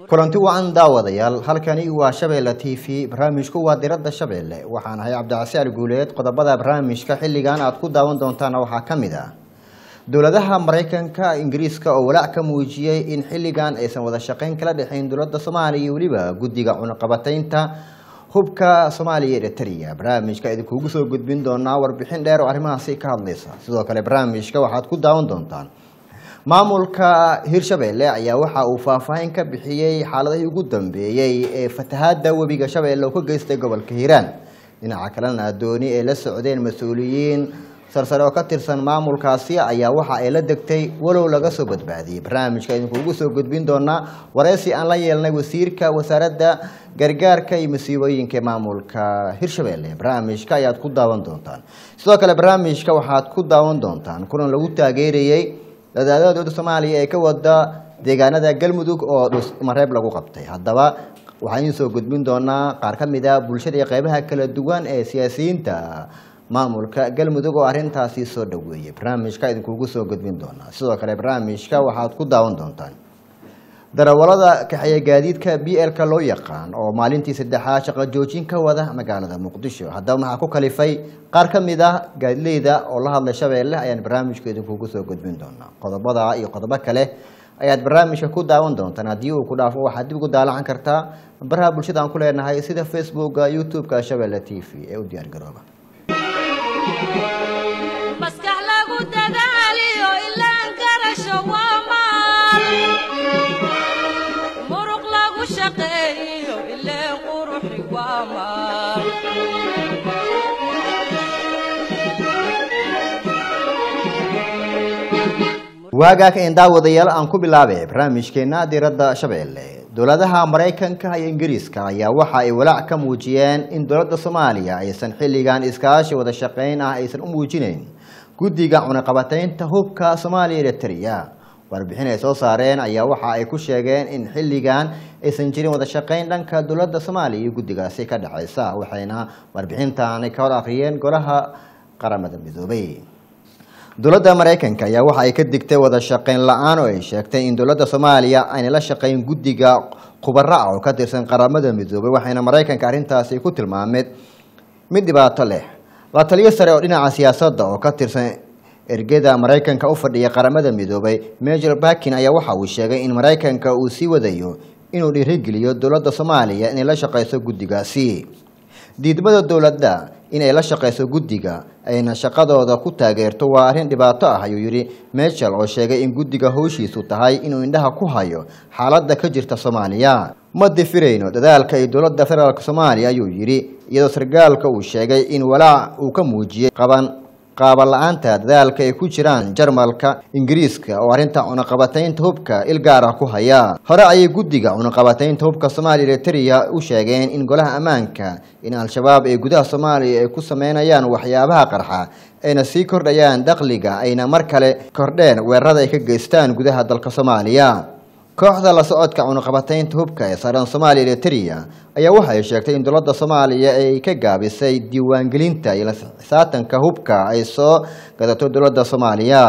kulanti wacan daawadayaal halkani waa shabeelle t v barnaamijku waa diradda shabeelle waxaan ahay cabdicasiar guuleed qodobada barnaamijka xilligan aad ku daawan doontaana waxaa ka mid ah dowladaha maraykanka ingiriiska oo walaac ka muujiyey in xilligan aysan wada shaqayn kala dhexayn dowladda soomaaliya iyo weliba guddiga cunaqabataynta hubka soomaaliya iyo eritrea barnaamijka idinkuugu soo gudbin doonaa warbixin dheer oo arrimahaasi ka hadlaysa sidoo kale barnaamijka waxaad ku daawan doontaan maamulka hirshabeelle ayaa waxa uu faahfaahin ka bixiyey xaaladihii ugu dambeeyey ee fatahaada webiga shabeelle oo ka geystay gobolka hiiraan dhinaca kalena dooni ay la socdeen mas-uuliyiin sarsare oo ka tirsan maamulkaasi ayaa waxa ay la degtay walow laga soo badbaadiyey barnaamijka idinkuugu soo gudbin doonaa wareysi aan la yeelnay wasiirka wasaaradda gargaarka iyo masiibooyinka ee maamulka hirshabeelle barnaamijka ayaad ku daawan doontaan sidoo kale barnaamijka waxaad ku daawan doontaan kulan lagu taageerayey dadaadada dowladda soomaaliya ee ka wada deegaanada galmudug oo dhusmareeb lagu qabtay haddaba waxaan idiin soo gudbin doonaa qaar ka mid a bulshada iyo qeybaha kala duwan ee siyaasiyiinta maamulka galmudug oo arrintaasi soo dhoweeyey barnaamijka idinkuugu soo gudbin doonaa sidoo kale barnaamijka waxaad ku daawan doontaan darawalada kaxeeya gaadiidka b l-ka loo yaqaan oo maalintii saddexaad shaqo joojin ka wada magaalada muqdisho haddaba maxaa ku kalifay qaar ka mid ah gaadileyda oo la hadlay shabeelle ayaan barnaamijka idinkuugu soo gudbin doonaa qodobada iyo qodobo kale ayaad barnaamijka ku daawan doontaan haddii uu ku dhaafo waxaad dib ugu daalacan kartaa baraha bulshada aan ku leenahay sida facebooka youtube-ka shabeelle t v ee u diyaargarooba maskax lagu dadaaliyo ilaan garasho waa maal muruq lagu shaqeeyo ileen quruxi waa maal waagaa ka daawadayaal aan ku bilaabay barnaamijkeena diradda shabeelle dowladaha maraykanka iyo ingiriiska ayaa waxa ay walaac ka muujiyeen in dowladda soomaaliya aysan xilligan iskaashi wada shaqayn ah aysan u muujinayn guddiga cunaqabataynta hubka soomaaliya eritrea warbixin ay soo saareen ayaa waxa ay ku sheegeen in xilligan aysan jirin wada shaqayn dhanka dowladda soomaaliya iyo guddigaasi ka dhexaysa waxayna warbixintaani ka hor akhriyeen golaha qaramada midoobay dowladda maraykanka ayaa waxa ay ka digtay wada shaqayn la-aan oo ay sheegtay in dowladda soomaaliya aynay la shaqayn guddiga khubaro ah oo ka tirsan qaramada midoobay waxayna maraykanka arrintaasi ku tilmaameed mid dhibaato leh la taliyo sare oo dhinaca siyaasadda oo ka tirsan ergeda maraykanka u fadhiya qaramada midoobay major bakin ayaa waxa uu sheegay in maraykanka uu sii wadayo inuu dhiirigeliyo dowladda soomaaliya inay la shaqayso guddigaasi diidmada dowladda inay la shaqayso guddiga ayna shaqadooda ku taageerto waa arrin dhibaato ah ayuu yidhi mechel oo sheegay in guddiga howshiisu tahay inuu indhaha ku hayo xaaladda ka jirta soomaaliya ma difirayno dadaalka ay dowladda federaalk soomaaliya ayuu yidhi iyadoo sargaalka uu sheegay in walaac uu ka muujiyey qaban qaaban la-aanta dadaalka ay ku jiraan jarmalka ingiriiska oo arrinta cunaqabataynta hubka ilgaar ah ku haya hore ayay guddiga cunaqabataynta hubka soomaaliya eritrea u sheegeen in golaha ammaanka in al-shabaab ee gudaha soomaaliya ay ku sameynayaan waxyaabaha qarxa ayna sii kordhayaan dakhliga ayna mar kale kordheen weerarada ay ka geystaan gudaha dalka soomaaliya kooxda la socodka cunaqabataynta hubka ee saaran soomaaliya eritrea ayaa waxay sheegtay in dowladda soomaaliya ay ka gaabisay diiwaangelinta iyo lasaatanka hubka ay soo gadato dowladda soomaaliya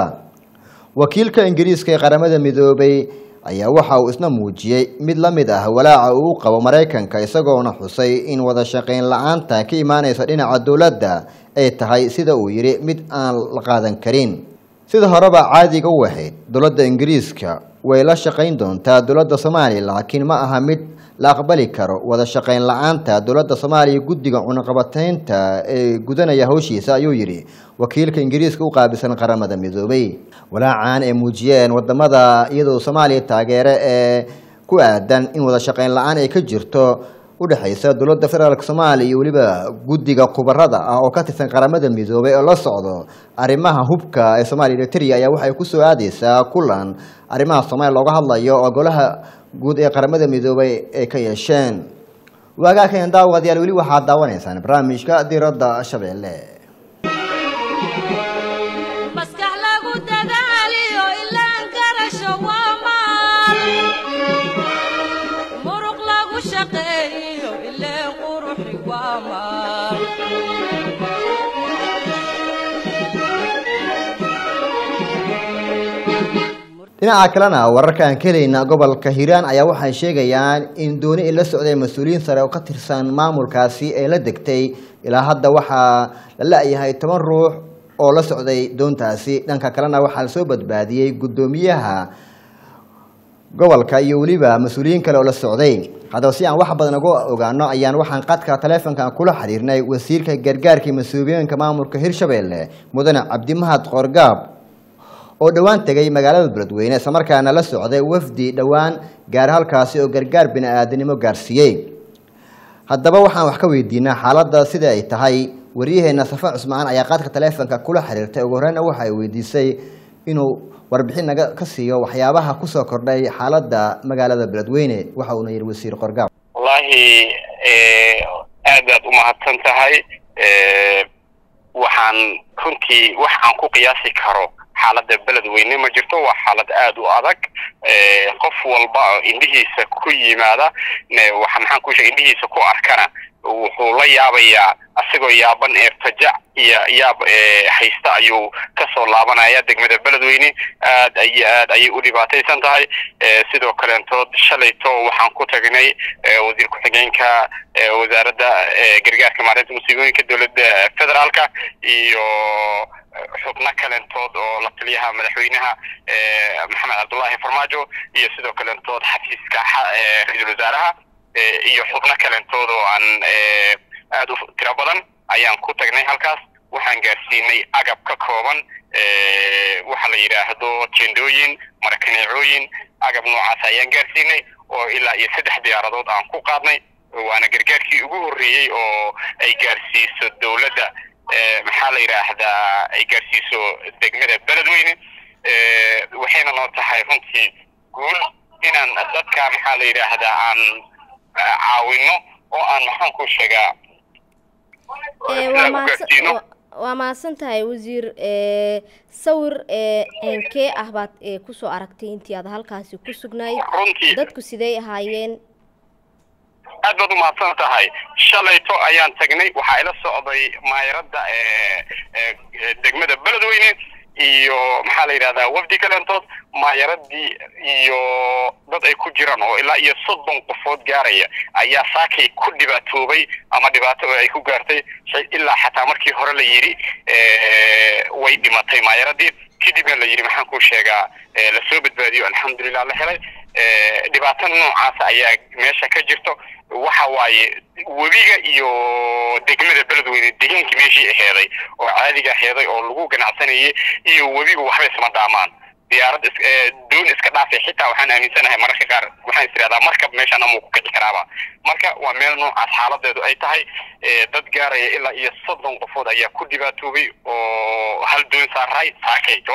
wakiilka ingiriiska ee qaramada midoobay ayaa waxa uu isna muujiyey mid la mid ah walaaca uu u qabo maraykanka isagoona xusay in wada shaqayn la-aanta ka imaaneysa dhinaca dowladda ay tahay sida uu yidhi mid aan la qaadan karin sida horeba caadiga u ahayd dowladda ingiriiska way la shaqayn doontaa dowladda soomaaliya laakiin ma aha mid la aqbali karo wada shaqayn la-aanta dowladda soomaaliya guddiga cunaqabataynta ee gudanaya howshiisa ayuu yidhi wakiilka ingiriiska u qaabilsan qaramada midoobay walaacan ay muujiyeen wadamada iyadoo soomaaliya taageere ee ku aadan in wada shaqayn la-aan ay ka jirto udhexaysa dowladda federaalk soomaaliya iyo weliba guddiga khubarada ah oo ka tirsan qaramada midoobay oo la socdo arrimaha hubka ee soomaaliya eritrea ayaa waxay kusoo aadeysaa kulan arrimaha soomaaliya looga hadlayo oo golaha guud ee qaramada midoobay ay ka yeesheen waagaakeen daawadayaal weli waxaad daawanaysaan barnaamijka diradda shabeelle maskax lagu dadaaliyo ilaan garasho waa maal muruq lagu shaqeeyo ileen quruxi waa maal dhinaca kalena wararka aan ka helayna gobolka hiiraan ayaa waxay sheegayaan in dooni ay la socday mas-uuliyiin sare oo ka tirsan maamulkaasi ee la degtay ilaa hadda waxaa la la-yahay toban ruux oo la socday doontaasi dhanka kalena waxaa lasoo badbaadiyey guddoomiyaha gobolka iyo weliba mas-uuliyiin kale oo la socday haddaba si aan wax badan uga ogaano ayaan waxaan qadka taleefonkan kula xiriirnay wasiirka gargaarkii mas-uuliyeenka maamulka hirshabelle mudane cabdimahad qoorgaab oo dhowaan tegay magaalada beledweyne islamarkaana la socday wafdi dhowaan gaar halkaasi oo gargaar bini-aadanimo gaarsiiyey haddaba waxaan wax ka weydiinaa xaaladda sida ay tahay waryaheena safa cusmaan ayaa qaadka taleefonka kula xiriirtay ugu horeyna waxa ay weydiisay inuu warbixin naga ka siiyo waxyaabaha kusoo kordhay xaaladda magaalada beledweyne waxa uuna yihi wasiir qorgaab wallaahi aad baad u mahadsan tahay waxaan runtii wax aan ku qiyaasi karo xaaladda beledweyne ma jirto waa xaalad aada u adag qof walba indhihiisa ku yimaada waxa maxaan ku sheegay indhihiisa ku arkana wuxuu la yaabayaa asagoo yaaban ee fajac iyo yaab haysta ayuu kasoo laabanaya degmada beledweyne aad ay aad ayay u dhibaataysan tahay sidoo kaleentood shalayto waxaan ku tagnay wasiir ku-xigeenka wasaaradda gargaarka maareynta musiibooyinka dowladda federaalka iyo xubno kalentood oo la taliyaha madaxweynaha maxamed cabdullaahi farmaajo iyo sidoo kalentood xafiiska ra-iisul wasaaraha iyo xubno kalentood oo aan aada u tiro badan ayaan ku tagnay halkaas waxaan gaarsiinay agab ka kooban waxa la yidhaahdo jendooyin marakaneecooyin agab noocaas ayaan gaarsiinay oo ilaa iyo saddex diyaaradood aan ku qaadnay waana gargaarkii ugu horreeyey oo ay gaarsiiso dowladda maxaa la yidhaahdaa ay gaarsiiso degmada beledweyne waxayna noo tahay runtii guul inaan dadka maxaa la yidhaahdaa aan caawino oo aan maxaan ku sheegaa waa mahadsan tahay wasiir sawir ceenkee ah baad kusoo aragtay intii aad halkaasi ku sugnayd dadku sidey ahaayeen aad baad u mahadsan tahay shalayto ayaan tagnay waxaa ila socday maayaradda degmada beledweyne iyo maxaa la yidhahdaa wafdi kalentood maayaradii iyo dad ay ku jiraan oo ilaa iyo soddon qofood gaaraya ayaa saakay ku dhibaatoobay ama dhibaato ay ku gaartay ilaa xataa markii hore la yidhi way dhimatay maayaradii kadibna la yidhi maxaan ku sheegaa lasoo badbaadiyo alxamdulilah la helay dhibaato noocaas ayaa meesha ka jirto waxa waaye webiga iyo degmada beledweyne deegaankii meeshii aheeday oo caadiga aheeday oo lagu ganacsanayay iyo webigu waxba isma dhaamaan diyaarad doon iska dhaafay xitaa waxaan aaminsanahay mararka qaar waxaan is tirahdaa markab meeshaan amuu ku kici karaaba marka waa meel noocaas xaaladeedu ay tahay dad gaaraya ilaa iyo soddon qofood ayaa ku dhibaatoobay oo hal doon saaraay saakayto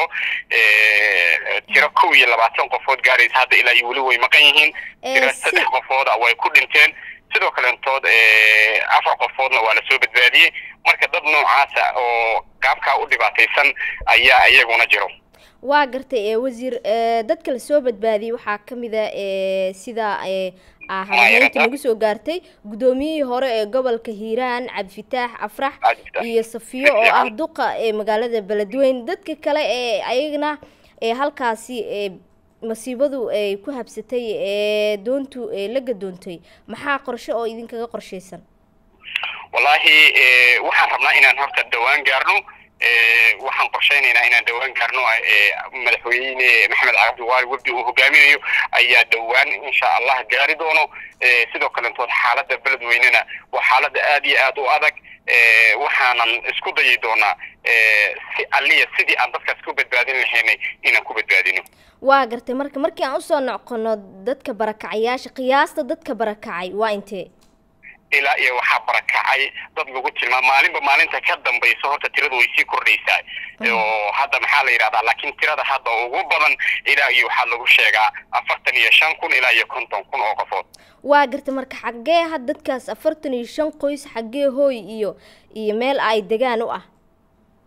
tiro kow iyo labaatan qofood gaaraysa hadda ilaa iyo weli way maqan yihiin tiro saddex qofooda way ku dhinteen sidoo kalentood afar qofoodna waa lasoo badbaadiyey marka dad noocaasa oo qaabkaa u dhibaataysan ayaa iyaguna jiro waa gartay wasiir dadka lasoo badbaadiyey waxaa ka mid a sida habaheynta nagu soo gaartay guddoomiyihii hore ee gobolka hiiraan cabdifitaax afrax iyo safiyo oo ah duqa ee magaalada beledweyne dadka kale ee ayagana halkaasi masiibadu ay ku habsatay ee doontu la gadoontay maxaa qorshe oo idinkaga qorshaysan wallaahi waxaan rabnaa inaan horta dhawaan gaarno waxaan qorshaynaynaa inaan dhawaan gaarno madaxweyne maxamed cabdiwaali webdi uu hogaaminayo ayaa dhawaan insha allah gaari doono sidoo kalentood xaaladda beledweynena waa xaaladda aad iyo aad u adag waxaanan isku dayi doonaa si alliya sidii aan dadkaas ku badbaadin lahaynay inaan ku badbaadino waa gartay marka markii aan usoo noqono dadka barakacayaasha qiyaasta dadka barakacay waa intee ilaa iyo waxaa barakacay dad lagu tilmaam maalinba maalinta ka dambaysa horta tiradu way sii kordhaysaa oo hadda maxaa la yidhahdaa laakiin tirada hadda ugu badan ilaa iyo waxaa lagu sheegaa afartan iyo shan kun ilaa iyo konton kun oo qofood waa garta marka xaggee had dadkaas afartan iyo shan qoys xaggee hooy iyo iyo meel ay degaan u ah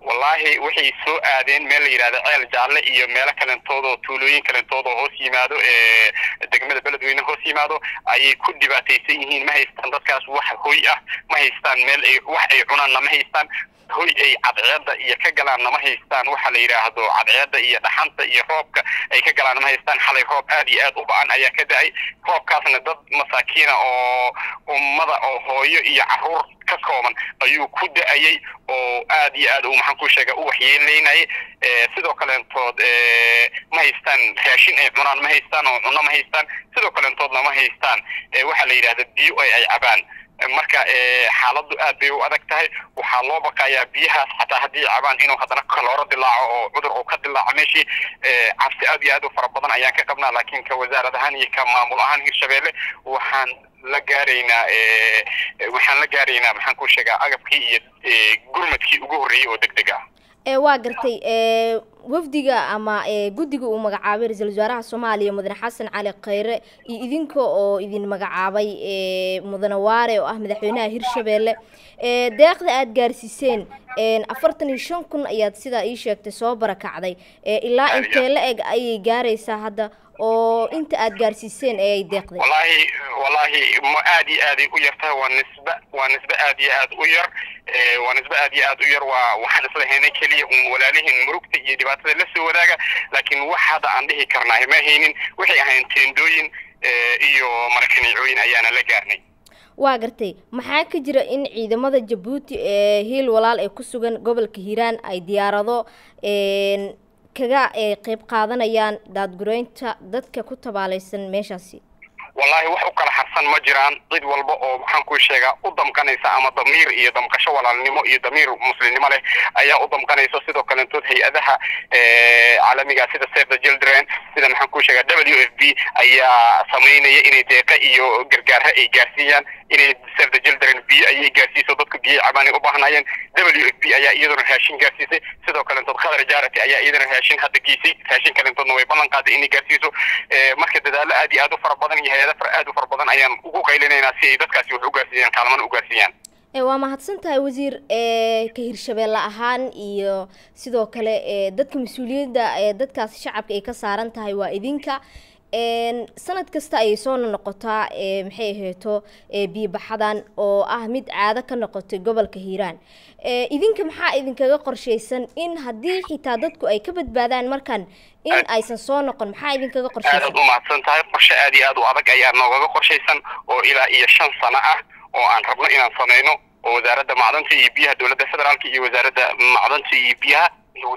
wallaahi waxay soo aadeen meel la yidhahda ceel jaalle iyo meelo kalentooda oo tuulooyin kalentooda oo hoos yimaado ee degmada beledweyne hoos yimaado ayay ku dhibaataysan yihiin ma haystaan dadkaas wax hoy ah ma haystaan meel ay wax ay cunaanna ma haystaan hoy ay cadceedda iyo ka galaanna ma haystaan waxa la yidhaahdo cadceedda iyo dhaxanta iyo roobka ay ka galaanna ma haystaan xalay roob aad iyo aad u ba-an ayaa ka da-ay roobkaasna dad masaakiina oo ummada oo hooyo iyo caruur ka kooban ayuu ku da-ayay oo aad iyo aad uu maxaan ku sheega u waxyeeleynayay sidoo kaleentood ma haystaan raashin ay cunaan ma haystaan oo cunno ma haystaan sidoo kaleentoodna ma haystaan waxa la yidhahda biyo ay ay cabaan marka xaaladdu aad bay u adag tahay waxaa loo baqayaa biyahaas xataa haddii cabaan inuu haddana kalooro dilaaco oo cudur uu ka dilaaco meeshii cabsi aad iyo aad u fara badan ayaan ka qabnaa laakiin ka wasaarad ahaan iyo ka maamul ahaan hirshabeelle waxaan la gaaraynaa waxaan la gaaraynaa maxaan ku sheegaa agabkii iyo gurmadkii ugu horreeyey oo deg deg ah ee waa gartay ee wafdiga ama ee guddiga uu magacaabay ra-iisul wasaaraha soomaaliya mudane xasan cali khayre iyo idinka oo idin magacaabay ee mudane waare oo ah madaxweynaha hirshabeelle ee deeqda aada gaarsiiseen afartan iyo shan kun ayaad sidaa ii sheegtay soo barakacday ee ilaa intee la eg ayay gaaraysaa hadda oo inta aada gaarsiiseen ee ay deeqday wallaahi wallaahi ma aad iyo aaday u yar tahay waa nisbe waa nisbe aad iyo aad u yar waa nisbe aad iyo aad u yar waa waxaan isla haynay keliya un walaalihin murugta iyo dhibaatada la soo wadaaga laakiin wax hadda aan dhihi karnaa ma haynin waxay ahayn teendooyin iyo marakanicooyin ayaana la gaarnay waa gartay maxaa ka jira in ciidamada jabuuti ee hiil walaal ee ku sugan gobolka hiiraan ay diyaarado kaga qeyb qaadanayaan daadgureynta dadka ku tabaalaysan meeshaasi wallaahi wax u kala harsan ma jiraan cid walba oo maxaan ku sheegaa u damqanaysa ama damiir iyo damqasho walaalnimo iyo damiir muslimnimo leh ayaa u damqanaysa sidoo kalentood hay-adaha caalamiga sida save the children sida maxaan ku sheegaa w f b ayaa samaynaya inay deeqa iyo gargaarha ay gaarsiiyaan inay save the children biyo ayay gaarsiiso dadka biyo cabaan ay u baahnaayeen w f b ayaa iyaduna raashin gaarsiisay sidoo kalentood khadar jarati ayaa iyadana raashin hadda geysay raashin kalentoodna way ballan qaaday inay gaarsiiso marka dadaalo aad iyo aad u fara badan iyo hay-ada aad u fara badan ayaan ugu qaylinaynaa si ay dadkaasi wax u gaarsiiyaan kaalmana u gaarsiiyaan waa mahadsan tahay wasiir ka hirshabeelle ahaan iyo sidoo kale dadka mas-uuliyadda ee dadkaasi shacabka ay ka saaran tahay waa idinka sanad kasta ayay soo noqotaa maxay ahayto biyobaxadan oo ah mid caado ka noqotay gobolka hiiraan idinka maxaa idinkaga qorshaysan in haddii xitaa dadku ay ka badbaadaan markan in aysan soo noqon maxaa idinkaga qorshaysan aad u mahadsan tahay qorshe aad iyo aad u adag ayaa noogaga qorshaysan oo ilaa iyo shan sano ah oo aan rabno inaan sameyno oo wasaaradda macdanta iyo biyaha dowladda federaalka iyo wasaaradda macdanta iyo biyaha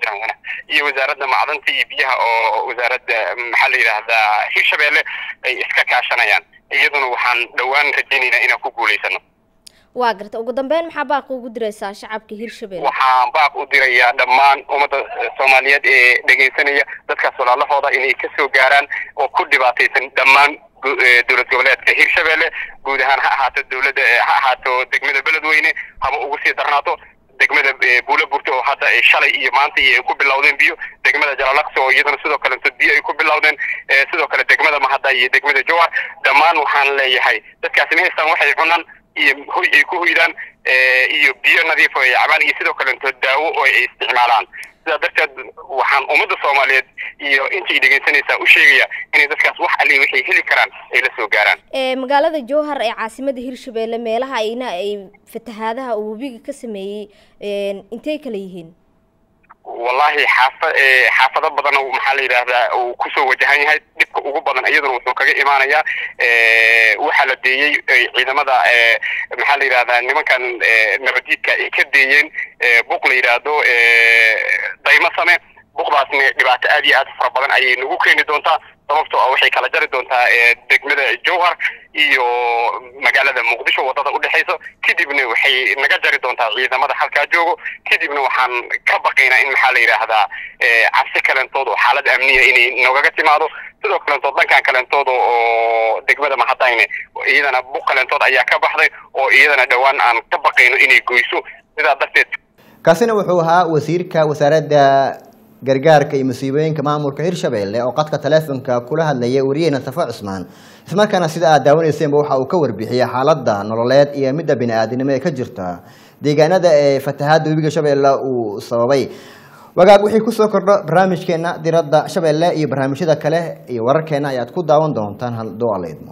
iyo wasaaradda macdanta iyo biyaha oo wasaaradda maxaa la yidhaahdaa hirshabeelle ay iska kaashanayaan iyaduna waxaan dhowaan rajaynaynaa inaan ku guulaysano waa garta ugu dambeyn maxaa baaq ugu diraysaa shacabka hirshabelle waxaan baaq u dirayaa dhammaan ummadda soomaaliyeed ee dhegaysanaya dadkaas walaalahooda inay ka soo gaaraan oo ku dhibaataysan dhammaan dowlad goboleedka hirshabelle guud ahaan ha ahaato dowladda ha ahaato degmada beledweyne haba ugu sii darnaato degmada buula burta oo hadda shalay iyo maanta iyo ay ku bilowdeen biyo degmada jalalaqsi oo iyadana sidoo kaleto biyo ay ku bilowdeen sidoo kale degmada mahadda iyo degmada jowar dhammaan waxaan leeyahay dadkaasi ma haystaan waxay cunaan iyo hoy ay ku hoydaan iyo biyo nadiif oo ay cabaan iyo sidoo kaleto daawo oo ay isticmaalaan sidaa darteed waxaan ummadda soomaaliyeed iyo intay dhegaysanaysaa u sheegaya inay dadkaas wax ali waxay heli karaan ay la soo gaaraan magaalada jowhar ee caasimada hirshabelle meelaha ayna ay fatahaadaha uu webiga ka sameeyey intay kala yihiin wallahi xaafa xaafado badan maxaa la yidhaahdaa uu kusoo wajahan yahay dhibka ugu badan iyaduna wuxuu kaga imaanayaa waxaa la deeyey ciidamada maxaa la yidhahdaa nimankan nabadiidka ay ka deeyeen buq la yidhaahdo daymo same buqdaasna dhibaato aad iyo aad fara badan ayay nagu keeni doontaa sababtoo ah waxay kala jari doontaa degmada jowhar iyo magaalada muqdisho wadada udhexayso kadibna waxay naga jari doontaa ciidamada halkaa joogo kadibna waxaan ka baqaynaa in maxaa la yidhaahdaa cabsi kalentooda oo xaalad amniya inay noogaga timaado sidoo kalentood dhankan kalentooda oo degmada mahadayne iyadana buq kalentood ayaa ka baxday oo iyadana dhowaan aan ka baqayno inay goyso sidaa darteed kaasina wuxuu ahaa wasiirka wasaaradda gargaarka iyo musiibooyinka maamulka hirshabelle oo qadka taleefonka kula hadlaya wariyaheyna safo cusmaan ismarkaana sida aad daawaneyseenba waxa uu ka warbixiyey xaaladda nololeed iyo midda bini-aadinimo ee ka jirta deegaanada ee fatahaada webiga shabeelle uu sababay wagaag wixii kusoo kordho barnaamijkeena diradda shabeelle iyo barnaamijyada kale iyo wararkeena ayaad ku daawan doontaan hadduu alla idmo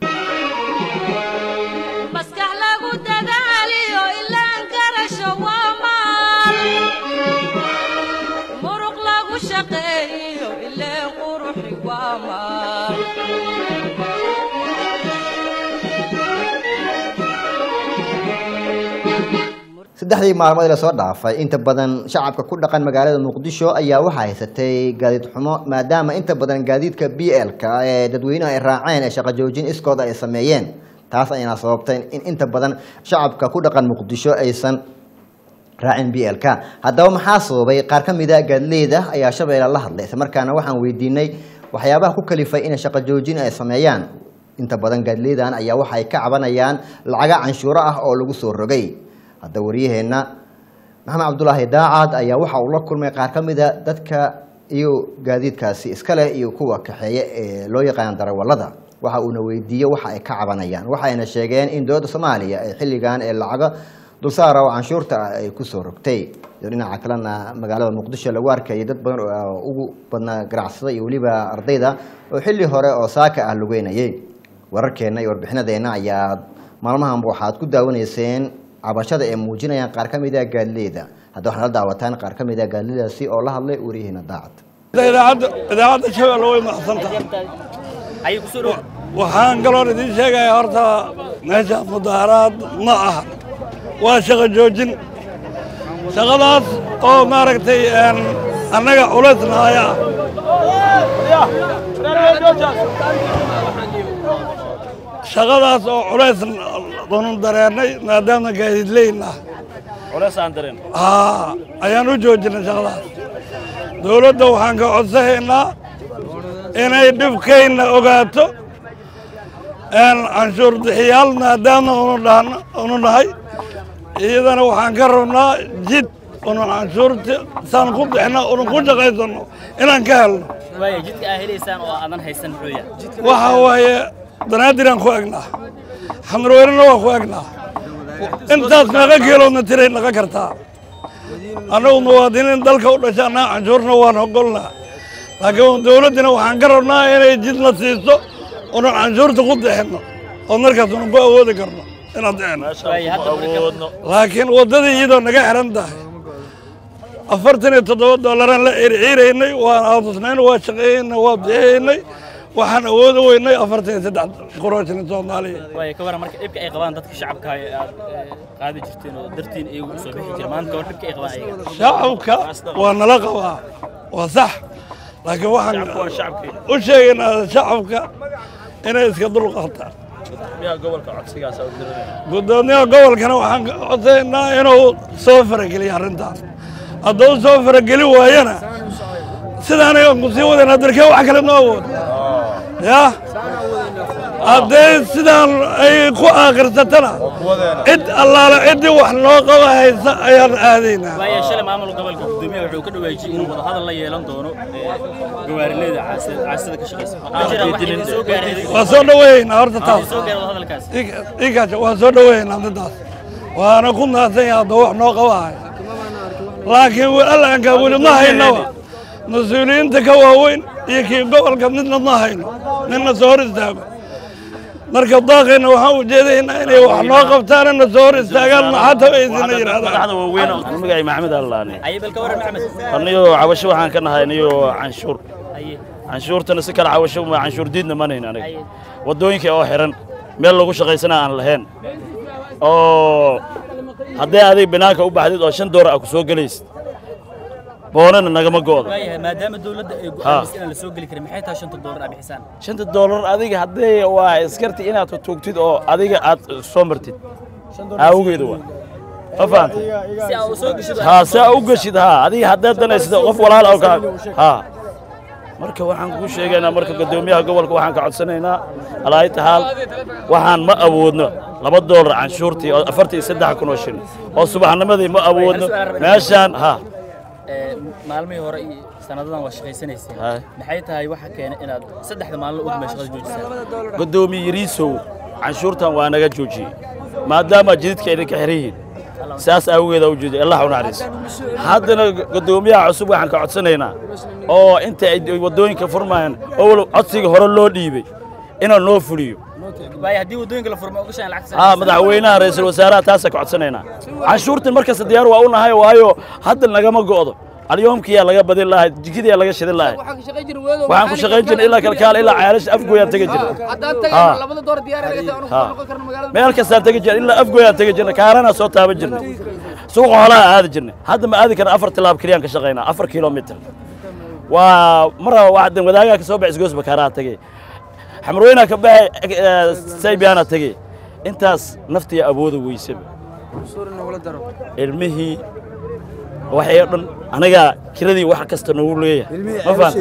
maskax lagu dadaaliyo ilaan garasho waa maal muruq lagu shaqeeyo ileen quruxi waa maal saddexdii maalmood ee lasoo dhaafay inta badan shacabka ku dhaqan magaalada muqdisho ayaa waxaa haysatay gaadiid xumo maadaama inta badan gaadiidka b l-ka ee dadweynuhu ay raaceen ee shaqo joojin iskood ay sameeyeen taas ayna sababtay in inta badan shacabka ku dhaqan muqdisho aysan raacin b l-k haddaba maxaa sababay qaar ka mida gaadileyda ayaa shabeelle la hadlay islamarkaana waxaan weydiinay waxyaabaha ku kalifay inay shaqo joojin ay sameeyaan inta badan gaadileydan ayaa waxa ay ka cabanayaan lacaga canshuuro ah oo lagu soo rogay hadda waryaheenna maxamed cabdulaahi daacad ayaa waxa uu la kulmay qaar ka mida dadka iyo gaadiidkaasi iska leh iyo kuwa kaxeeye ee loo yaqaan darawallada waxa uuna weydiiyey waxa ay ka cabanayaan waxayna sheegeen in dowladda soomaaliya ee xilligan ee lacago dulsaara oo canshuurta ah ay kusoo rogtay iyo dhinaca kalena magaalada muqdisho lagu arkayay dad badan oo ugu badnaa ganacsada iyo weliba ardayda oo xilli hore oo saaka ah lugeynayay wararkeenna iyo warbixinadeenna ayaa maalmahanba waxaad ku daawanayseen cabashada ee muujinayaan qaar ka mid a gaadileyda hadda waxaad la daawataan qaar ka mid a gaadileydaasi oo la hadlay wariyaheena daacad idaacadda idaacadda shabeelle way maxsantahay waxaan kaloon idiin sheegayaa horta meesha mudaaharaad ma aha waa shaqo joojin shaqadaas oo maaragtay een, annaga culaysna haya shaqadaas oo culays danu dareennay maadaama gaadiidleyn ah haa ayaan u joojinay shaqadaas dowladda waxaan ka codsanaynaa inay dhibkayna ogaato een canshuur bixiyaal maadaama unu dhahno unu nahay iyadana waxaan ka rabnaa jid unu canshuurta saan ku bixino unu ku shaqaysano inaan ka helno waaya jidka aa helaysaan oo aadan haysan muxuu yahay waxa waaye banaadiraan ku egnaa xamarweynena waa ku egnaa intaas meeqa kilomitray naga kartaa annagu muwaadiniin dalka u dhasha annaga canshuurna waan ogolnaa laakiin dowladdina waxaan ka rabnaa inay jidna siiso unan canshuurta ku bixinno oo markaas unan ku awoodi karno inaan bixinno waaya hadda marka laakiin waddadii iyadoo naga xihan tahay afartan iyo toddoba dollaraan la circiiraynay waan aamusnayn waa shaqeeyeynay waa bixiyeynay waxaan awoodi weynay afartan iyo saddex qurooshilin soomaaliya waaya ka waran marka dhibka ay qabaan dadka shacabka ee aad ee, qaadi jirteen oo dartiin iyagu u soo bixi jira maanta war dhibka ay qabaan ayaga shacabka waa nala qabaa waa sax laakiin waxaan u sheegaynaa shacabka inay iska dulqaataan gudoomiyaha gobolkana waxaan ka codsaynaa inuu soo farageliyo arrintaas hadduu soo farageli waayana sidaan ayaan ku sii wadayna darkee wax kale ma awood ya haddee sidaan ay ku aakirsatana cid allaale ciddii wax noo qaba haysa ayaan aadaynaa waaya shalay maamulka gobolka gudoomiyaha wuxuu ka dhawaajiyey inuu wadahadal la yeelan doono ee, gawaarilayda caasida caasida ka shaqeysa waxaa jira wax idin soo gaaray waa soo dhaweeynaa horta idin taas soo gaaray wadahadalkaas inkaaja waan soo dhaweeynaa midaas waana ku naadsan yahay hadduu wax noo qabahay laakiin allaankaa weli ma haynaba mas-uuliyiinta ka waaweyn iyo kii gobolka midna ma hayno ninna soo hor istaago marka daaqayna waxaan ujeedaynaa inay wax noo qabtaan na soo hor istaagaan maxaa tabaysina yidhahdaan magacay maxamed allaane aye bal ka waran maxamed aniyo cabasho waxaan ka nahay aniyo canshuur aye canshuurtana si kale cabasho ma canshuur diidna manayn aniga Aye. waddooyinka oo xiran meel lagu shaqaysana aan lahayn oo haddii adig binaanka u baxdid oo shan doolar ah ku soo gelaysid boonana nagama go'da waayahay maadaama dowladda ay Ha. go'aamisay inaan la soo geli karin maxay tahay shanta doolar aa bixisaan shanta doolar adiga haddii waa iskarti inaad tuugtid oo adiga aad soo martid awgeedu waa ma fahantay si aa u soo gasho haa saa u geshid haa adiga haddaad danaysid qof walaal oo kaa haa marka waxaan kuu sheegaynaa marka guddoomiyaha gobolka waxaan ka codsanaynaa alaayi tahaal waxaan ma awoodno laba doolar canshuurtii oo afartan iyo saddex kun oo shilin oo subaxnimadii ma awoodno meeshaan haa Ee, maalmihii hore iyo sanadadan waa shaqaysanayseen Haye. maxay tahay waxa keena inaad saddexda maalin u dhumay shaqada joojisaan guddoomiye yariisow canshuurtan waa naga joojiyey maadaama jididka idinka xiran yihiin saas aawageeda u jeeday allah u naxariiso haddana guddoomiyaha cusub waxaan ka codsanaynaa oo inta ay waddooyinka furmayaan oo codsiga hore loo dhiibay inuu noo fuliyo waayo haddii waddooyinka la furmo ogashaan lacagta haa madaxweynaha ra'iisul wasaaraha taasa ka codsanaynaa canshuurtan markasta diyaar waa u nahay waayo hadda nagama go'do alyoomkiyaa laga badin lahay jikidiyaa laga shidin lahay waxaan ku shaqayn jirnay ilaa kalkaal ilaa caalasha afgooyaan tegi jirnay haa haa meel kastaan tegi jirnay ilaa afgooyaan tegi jirnay kaaranaa soo taaban jirnay suuqa xoolaha aadi jirnay hadda ma aadi karna afar tilaab keliyaan ka shaqaynaa afar kilomitir waa mar waxdan wadaagaa ka soo baxay isgoosba kaaraha tegey xamrooyinaa ka baxay saybiyaana tegey intaas naftiya awooda weysaba ilmihii waxay oo dhan anagaa kiradii wax kasta noogu leeyahay ma fahan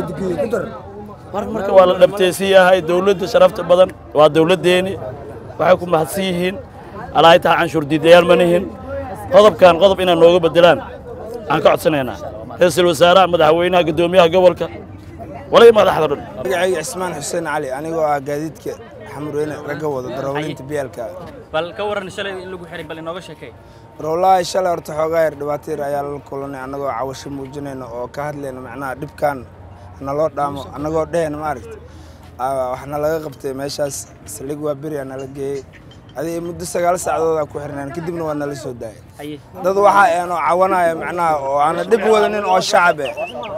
mar marka waa la dhabtaysan yahay dawladda sharafta badan waa dawladdeeni waxay ku mahadsan yihiin alaahay taha canshuur diidayaal ma nihin qodobkan qodob inay nooga beddelaan aan ka codsanaynaa ra-iisul wasaaraha madaxweynaha guddoomiyaha gobolka walay madaxda dhan magacayga cismaan xuseen cali anigoo ah gaadiidka xamurweyne ragga wada darawaliinta biyaalka bal ka waran shalay in lagu xiray bal inooga sheekay wallaahi shalay horta xoogaa yar dhibaato yar ayaa la kulanay annagoo cawasho muujinayna oo ka hadlayna macnaha dhibkan naloo dhaamo annagoo dhehayna maaragta waxna laga qabtay meeshaas saldhig waa beriyaa nala geeyey adiga muddo sagaal saacadoodaa ku xirnaan kadibna waa nala soo daayay haye dad waxaa eenoo cawanaya macnaha oo aana dhib wadanin oo shacab eh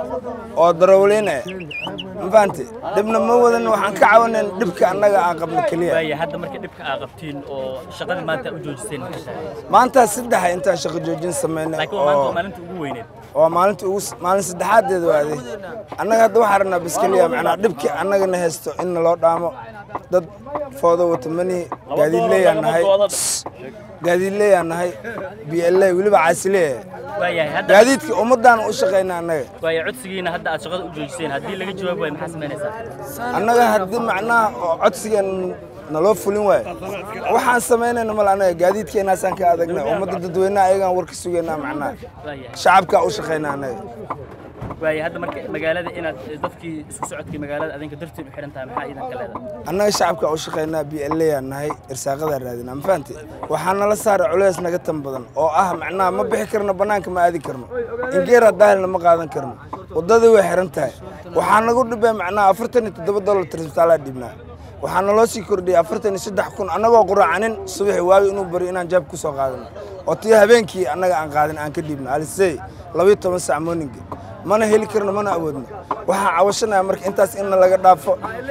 oo darawliin eh ma fahanti dhibna ma wadanin waxaan ka cawanayn dhibka annaga aan qabno keliya waayo hadda marka dhibka aa qabtiin oo shaqadii maanta u joojiseen maxay tahay maanta saddexa intaan shaqo joojin samaynay laakiin waa maanta oo waa maalinta ugu weyneed waa maalinta ugu maalin saddexaadeed waaday annaga hadda waxaa rabnaa biskeliya macnaa dhibkii annagana haysto in naloo dhaamo dad foodo wata mani gaadiidleeyaan nahay gaadiidleeyaan nahay b l weliba caasilee waayahay hadda gaadiidka ummaddaana u shaqaynaa annaga waayo codsigiina hadda aad shaqada u joojiseen haddii laga jawaab waayo maxaa samaynaysaa annaga haddii macnaha oo codsigan naloo fulin waayo waxaan samaynayna male annaga gaadiidkeenaasaan ka adagnay ummadda dadweynaha ayagaan war ka sugaynaa macnaha waayahay shacabkaa u shaqaynaa annaga waayo hadda marka magaalada inaad dadkii isku socodkii magaalada adinka dartiin u xihan tahay maxaa iidanka leedahay annaga shacabka u shaqaynaa b l aan nahay irsaaqadaa raadinaa ma fahanti waxaa nala saara culays naga tan badan oo ah macnaha ma bixi karno bannaanka ma aadi karno ingeera daahilna ma qaadan karno waddadii way xiran tahay waxaa nagu dhibay macnaha afartan iyo toddoba dollar trisbitaalaa dhibnaa waxaa naloo sii kordhiyay afartan iyo saddex kun annagoo quraacanin subaxi waagi inuu bari inaan jaab ku soo qaadano oo tii habeenkii annaga aan qaadin aan ka dhiibno alisey labayo toban sac morninga mana heli karno mana awoodno waxaan cawashanaya marka intaas inna laga dhaafo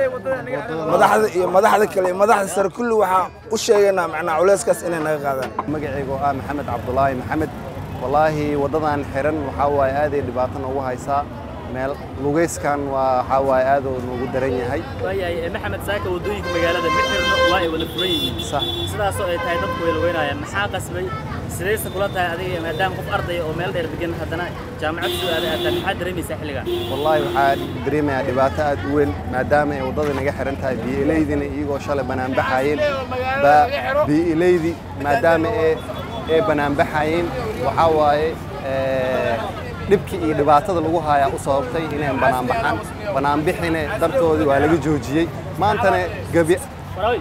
madaxda iyo madaxda kale iyo madaxda sare kulli waxaan u sheegaynaa macnaa culeyskaas inay naga qaadaan magacaygu ah maxamed cabdulaahi maxamed wallaahi waddadan xiran waxaa waaye aaday dhibaato noogu haysaa meel lugeyskan waa waxaa waaye aad uu noogu daran yahay waayahay maxamed saaka waddooyinka magaalada ma xirno waa ay wada furan yihiin sax sidaasoo ay tahay dadku way lugeynayaan maxaa qasbay sidayse kula tahay adiga maadaama qof ardaya oo meel dheer degan haddana jaamacad soo aaday aad tahay maxaad dareemaysaa xilligan wallaahi waxaa dareemayaa dhibaato aad u weyn maadaama ay waddada naga xiran tahay bii'elaydina iyagoo shalay banaanbaxayeen baa bii'elaydii maadaama ee ee banaanbaxayeen waxaa waaye ee, dhibkii iyo dhibaatada lagu hayaa u sababtay inay banaanbaxaan banaanbixina dartoodii waa laga joojiyey maantana gebi warawi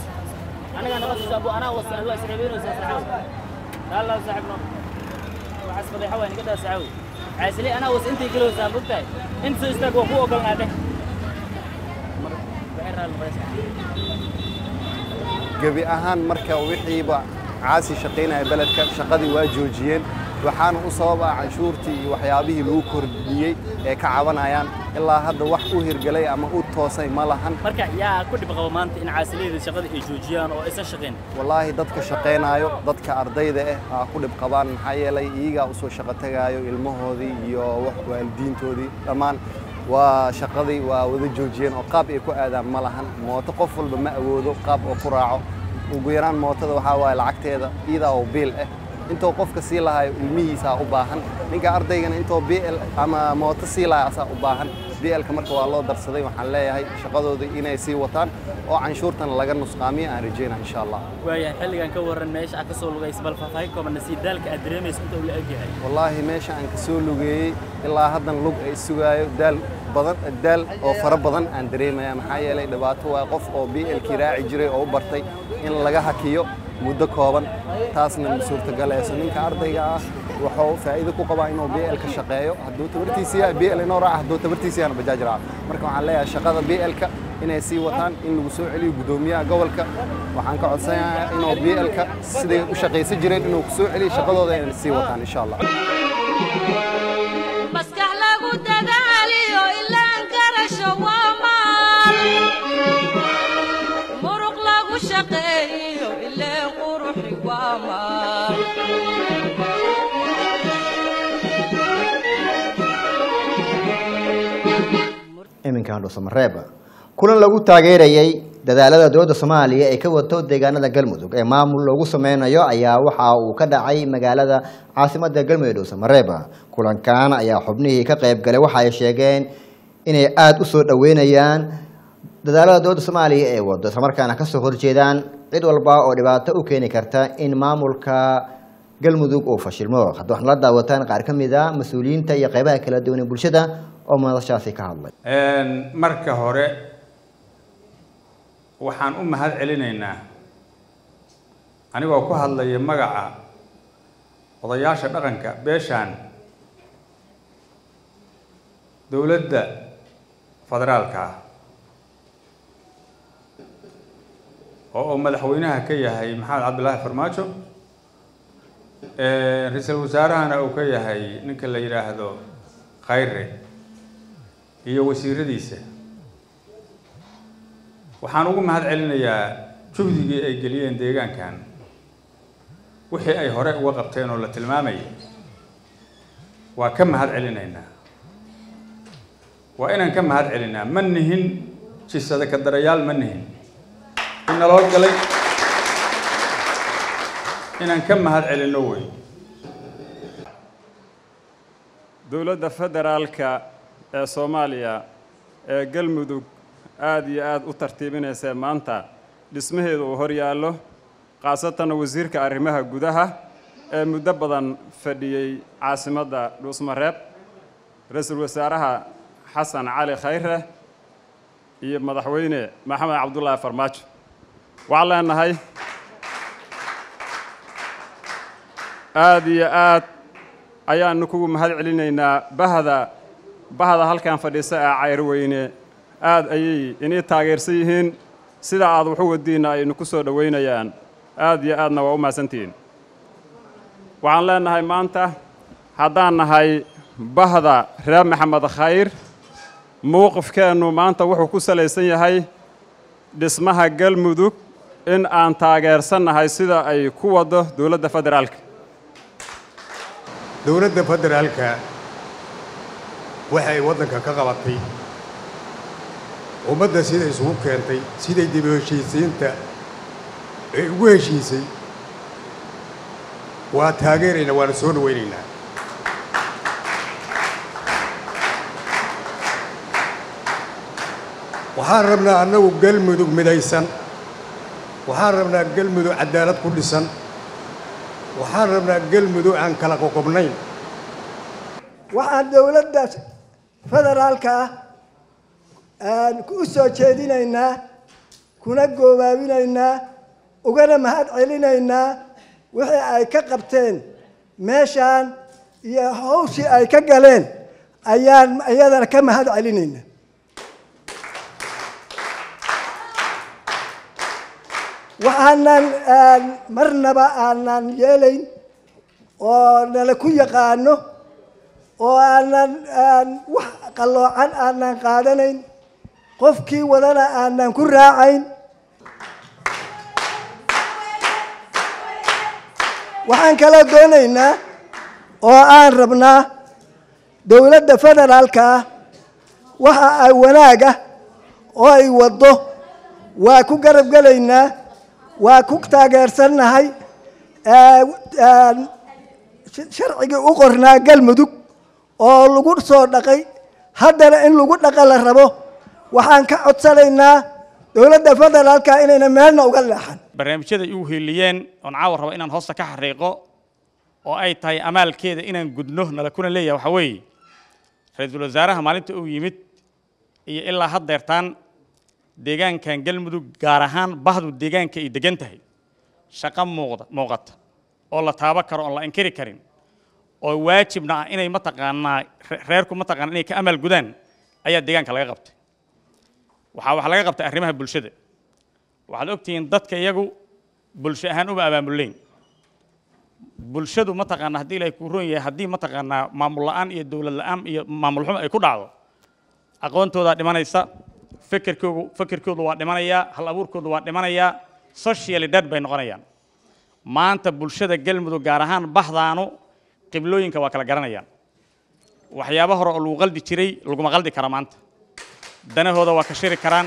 aniga naqas abu anaa was adwa isreebeynaysaa saxaaw dalla saaxibno waxaas fadeexa waa niga daa saxaaw caasili anaa was intii kilo saa bugtahay inta soo istaag waa ku ogolnaa dheh waxay raal maraysaa gebi ahaan marka wixiiba caasi shaqaynaya beledka shaqadii waa joojiyeen waxaana u sabab ah canshuurtii iyo waxyaabihii lagu kordhiyey ee ka cabanayaan ilaa hadda wax u hirgelay ama u toosay ma lahan marka yaa ku dhib qabo maanta in caasilayda shaqada ay joojiyaan oo aysan shaqayn wallaahi dadka shaqaynayo dadka ardayda ah aa ku dhib qabaan maxaa yeelay iyagaa usoo shaqo tagaayo ilmahoodii iyo wax waalidiintoodii dhammaan waa shaqadii waa wada joojiyeen oo qaab ay ku aadaan ma lahan mooto qof walba ma awoodo qaab oo ku raaco ugu yaraan mootada waxaa waaye lacagteeda iyadaa oo biil ah intoo qofka sii lahayo ilmihiisaa u baahan ninka ardaygana intoo bl ama mooto sii lahayo asaa u baahan blka marka waa loo darsaday waxaan leeyahay shaqadooda inay sii wataan oo canshuurtan laga nusqaamiyo aan rajayna insha allah waayahay xilligan ka warran meesha aad ka soo lugaysa bal faahfaahin kooban nasiib daalka aad dareemayso inta uu la eg yahay wallaahi meesha aan ka soo lugeeyey ilaa haddan lug ay sugaayo daal badan daal oo fara badan aan dareemaya maxaa yeelay dhibaato waa qof oo blkii raaci jiray oo u bartay in laga hakiyo muddo kooban taasna ma suurtagaleyso ninka ardayga ah wuxuu faa'iido ku qabaa inuu BL ka shaqeeyo hadduu tabartiisa yahay BL inoo raaca hadduu tabartiisa yahana bajaaj raaca marka waxaan leeyahay shaqada BL-ka inay sii wataan in lagu soo celiyo guddoomiyaha gobolka waxaan ka codsanayaa inuu BL-ka siday u shaqaysan jireen inuu ku soo celiyo shaqadooda inay sii wataan insha allah maskax lagu dadaaliyo ilaan garasho waa maal muruq lagu shaqeeyo ileen quruxi waa maal iminkan dhuusamareeb kulan lagu taageerayey dadaalada dowladda soomaaliya ee ka wato deegaanada galmudug ee maamul loogu sameynayo ayaa waxa uu ka dhacay magaalada caasimada galmudug dhuusamareeb kulankan ayaa xubnihii ka qayb galay waxa ay sheegeen inay aada u soo dhaweynayaan dadaalada dowladda soomaaliya ee wado islamarkaana kasoo horjeedaan cid walba oo dhibaato u keeni karta in maamulka galmudug uu fashilmo hadda waxna la daawataan qaar ka mid a mas-uuliyiinta iyo qeybaha kala duwan ee bulshada oo madashaasi ka hadlay marka hore waxaan u mahad celinaynaa anigoo ku hadlaya magaca odayaasha dhaqanka beeshaan dowladda federaalka ah oo uu madaxweynaha ka yahay maxamed cabdillaahi farmaajo ra-iisul wasaarahana uu ka yahay ninka la yidhaahdo khayre iyo wasiiradiisa waxaan ugu mahad celinayaa juhdigii ay geliyeen deegaankan wixii ay hore uga qabteen oo la tilmaamayay waa ka mahad celinaynaa waa inaan ka mahad celinaa ma nihin jisada ka darayaal ma nihin in naloo galay inaan ka mahad celinno wey dowladda federaalka ee soomaaliya ee galmudug aada iyo aada u tartiibinaysa maanta dhismaheedu uu hor yaallo khaasatan wasiirka arrimaha gudaha ee muddo badan fadhiyey caasimadda dhuusmareeb ra-iisul wasaaraha xasan cali khayre iyo madaxweyne maxamed cabdullaahi farmaajo waxaan leenahay aada iyo aad ayaanu kugu mahad celinaynaa bahda bahda halkan fadhiisa ee cayrweyne aada ayay inii taageersan yihiin sida aad waxu wadiinna aynu ku soo dhoweynayaan aada iyo aadna waa u mahadsantihiin waxaan leenahay maanta haddaan nahay bahda reer maxamed khayr mowqifkeennu maanta wuxuu ku salaysan yahay dhismaha galmudug in aan taageersannahay sida ay ku waddo dowladda federaalka dowladda federaalka waxay waddanka ka qabatay ummadda sida isugu keentay siday dib u heshiisiinta ay ugu heshiisay waa taageeraynaa waana soo dhawaynaynaa waxaan rabnaa annagu galmudug midaysan waxaan rabnaa galmudug cadaalad ku dhisan waxaan rabnaa galmudug aan kala qoqobnayn waxaan dowladda federaalka ah u soo jeedinaynaa kuna goobaabinaynaa ugana mahad celinaynaa wixii ay ka qabteen meeshaan iyo hawshii ay ka galeen ayaan iyadana ka mahad celinaynaa waxaanan marnaba aanan yeelayn oo nala ku yaqaano oo aanan wax qalloocan aanan qaadanayn qofkii wadana aanan ku raacayn waxaan kala doonaynaa oo aan rabnaa dowladda federaalka ah waxa ay wanaaga oo ay waddo waa ku garab gelaynaa waa ku taageersannahay sharcigii u qornaa galmudug oo lagu soo dhaqay haddana in lagu dhaqa la rabo waxaan ka codsanaynaa dowladda federaalka inayna meelna uga leexan barnaamijyada igu hiiliyeen oon caawa rabo inaan hoosta ka xariiqo oo ay tahay amaalkeeda inaan gudno nala kuna leeyahay waxaa weeye ra-iisul wasaaraha maalinta uu yimid iyo ilaa haddeertaan deegaankan galmudug gaar ahaan bahdu deegaanka ay degan tahay shaqo muuqda muuqata oo la taaban karo oon la inkiri karin oo waajibna ah inay mataqaanaa re- reerku mataqaanaa inay ka amal gudaan ayaa deegaanka laga qabtay waxaa waxaa laga qabtay arrimaha bulshada waxaad ogtihiin dadka iyagu bulsho ahaan uma abaamuleyn bulshadu mataqaanaa haddii ilaahay kuu roon yahay haddii mataqaanaa maamul la'aan iyo dowlad la'aan iyo maamul xumo ay ku dhacdo aqoontoodaa dhimanaysa fikirkoodu fikirkoodu waa dhimanayaa hal abuurkoodu waa dhimanayaa socially dead bay noqonayaan maanta bulshada galmudug gaar ahaan bahdaanu qiblooyinka waa kala garanayaan waxyaabo hore oo lagu qaldi jiray laguma qaldi kara maanta danahooda waa ka shiri karaan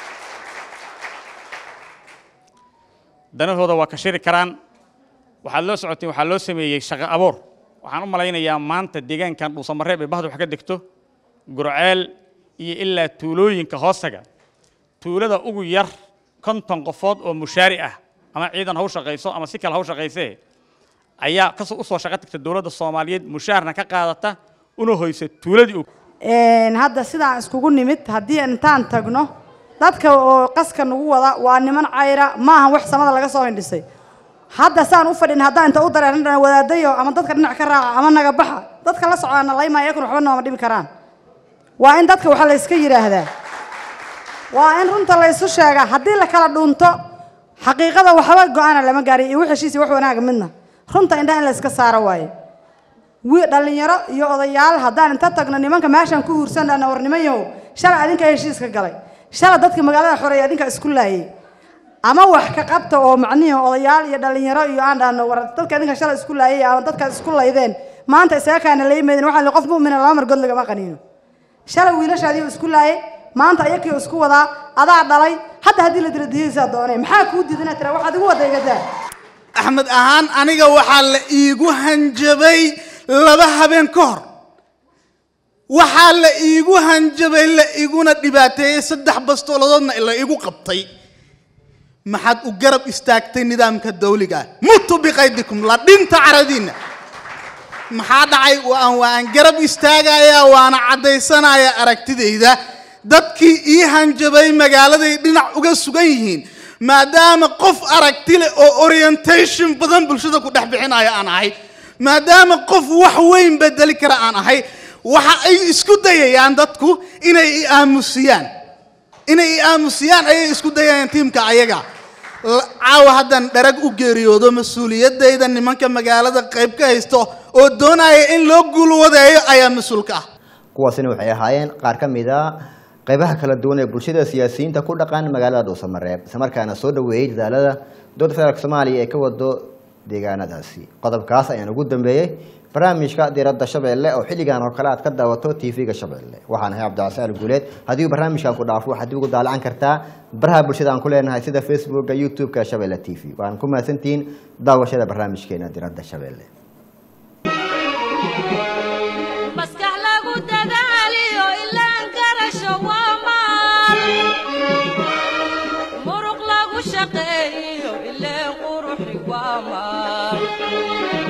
danahooda waa ka shiri karaan waxaad loo socoteen waxaa loo sameeyey shaqo abuur waxaan u malaynayaa maanta deegaankan dhuusamareeb ee bahda wax ka degto gurceel iyo ilaa tuulooyinka hoostaga tuulada ugu yar konton qofood oo mushaari ah ama ciidan ha u shaqayso ama si kale ha u shaqaysee ayaa kasoo usoo shaqo tagta dowladda soomaaliyeed mushaarna ka qaadata una hoysa tuuladii u Een, hadda sidaan iskugu nimid haddii intaan tagno dadka oo qaska nagu wada waa niman cayra maaha wax samada laga soo hindhisay hadda saan u fadhin haddaan inta u dareeran dhana wadaadayo ama dadka dhinac ka raaca ama naga baxa dadka la socdaana laymaa iyakuna waxba nooma dhibi karaan waa in dadka waxa la iska yidhaahdaa waa in runta la isu sheegaa haddii la kala dhunto xaqiiqada waxba go-aana lama gaariyo iyo wax heshiis iyo wax wanaaga midna runta indhaha in la iska saaro waaye wi dhalinyaro iyo odayaal haddaan inta tagno nimanka meeshaan ku huursan dhana war nimanyahow shalay adinka heshiiska galay shalay dadka magaalada xoreeya adinka isku laayay ama wax ka qabta oo macnihi odayaal iyo dhalinyaro iyo aan dhahno war dadka adinka shalay isku laayay ama dadka isku laydeen maanta isaga kaana laymaydin waxaa li qof mu'mina laba margood lagama qaniino shalay wiilashaadii isku laayay maanta ayakii isku wadaa adaa dhalay hadda haddii la dila diyaysaa doonee maxaa kuu diidana tira waxaad igu wada igadaa axmed ahaan aniga waxaa la iigu hanjabay laba habeen ka hor waxaa la iigu hanjabay la iguna dhibaateeyey saddex bastooladoodna la igu qabtay maxaad u garab istaagtay nidaamka dawliga ah mutu biqaydikum la dhinta caradiinna maxaa dhacay waan waan garab istaagayaa waana caddaysanaya aragtidayda dadkii ii hanjabay magaaladay dhinac uga sugan yihiin maadaama qof aragti leh oo orientation badan bulshada ku dhex bixinaya aan ahay maadaama qof wax weyn bedeli kara aan ahay waxa ay isku dayayaan dadku inay i aamusiyaan inay i aamusiyaan ayay isku dayayaan tiimka ayaga La- caawa haddaan dharag u geeriyoodo mas-uuliyadayda nimanka magaalada qayb ka haysto oo doonaya in loo guulwadeeyo ayaa mas-uulka ah kuwaasina waxay ahaayeen qaar ka mid a qaybaha kala duwan ee bulshada siyaasiyiinta ku dhaqan magaalada dhuusamareeb islamarkaana soo dhaweeyey dadaalada dowladda federaalk soomaaliya ee ka wado deegaanadaasi qodobkaas ayaan ugu dambeeyey barnaamijka diiradda shabeelle oo xilligan oo kale aad ka daawato tv-ga shabeelle waxaan ahay cabdicasial guuleed haddii uu barnaamijkan ku dhaafo waxaad dib ugu daalacan kartaa baraha bulshada aan ku leenahay sida facebooka youtube-ka shabeelle t v waan ku mahadsantihiin daawashada barnaamijkeena diiradda shabeelle maskax lagu dadaaliyo ilaan garasho waa maal muruq lagu shaqeeyo ileen quruxi waa maal